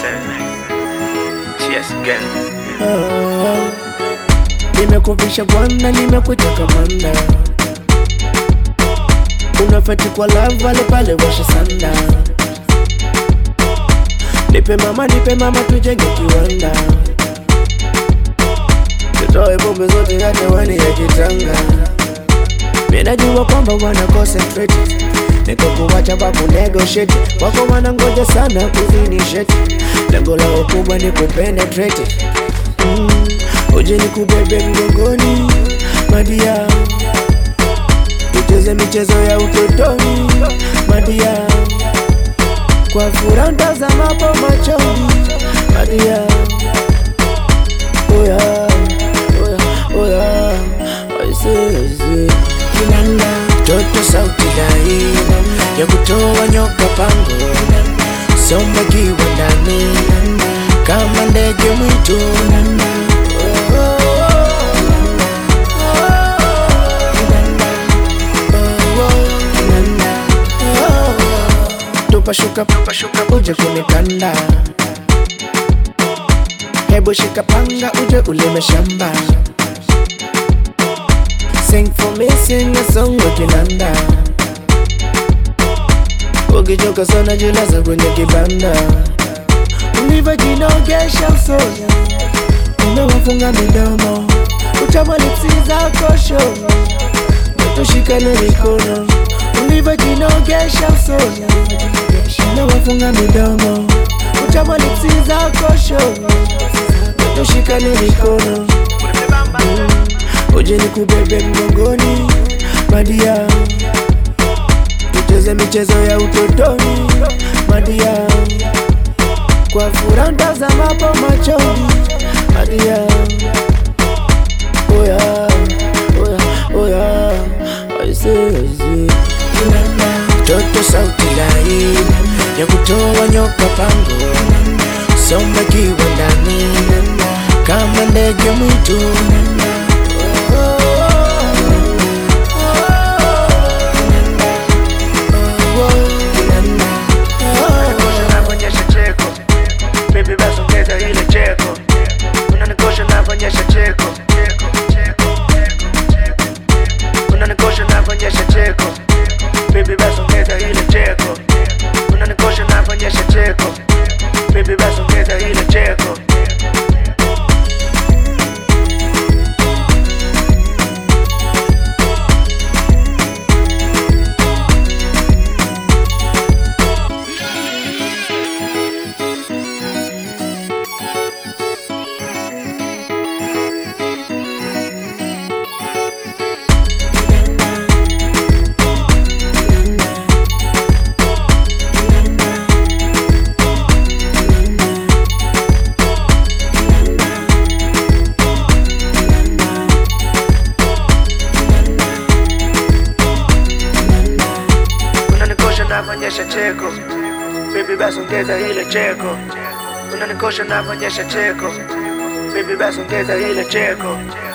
Cheers again. Nimekuvisha bwana, nimekuteka manda, unafeti kwa lava pale pale, washa sanda. Nipe mama, nipe mama, tujenge kiwanda, tutoe pombe zote hata wani ya kitanga. Mimi najua kwamba wana concentrate, niko kuwacha babu negotiate, wako wanangoja sana kuzinishate, lengo lao kubwa ni kupenetrate mm. Uje nikubebe mgongoni madia, tucheze michezo ya utotoni madia, kwa furaha ntazamapo machoni madia, oya oya oya, aise aise, kinanda toto sauti dai ya kutoa nyoka pango, somba kiwa ndani kama ndege mwitu Tupashuka tupashuka uje kunikanda, hebu shika panga uje ulime shamba. Sing for me, sing a song ukinanda, ukichoka sana jilaza kwenye kibanda, ulivyojinogesha usoni umewafunga midomo, utamwalipsi zako show, tushikane mikono ulivyojinogesha usoni, umewafunga midomo, utamwalipsi zako show, tushikane mikono uje nikubebe mgongoni madia, tucheze michezo ya utotoni madia, kwa furaha ntazamapo machoni madia, oya oya oya, aise aise, toto sauti lai ya kutoa nyoka pango, somba kiwa ndani kama ndege mwitu Unanikosha cheko Baby basi ongeza ile cheko Unanikosha navonyesha cheko Unanikosha navonyesha cheko Baby basi ongeza ile cheko Unanikosha navonyesha cheko Baby basi ongeza ile cheko Unanikosha navonyesha cheko Baby basi ongeza ile cheko Unanikosha navonyesha cheko Baby basi ongeza ile cheko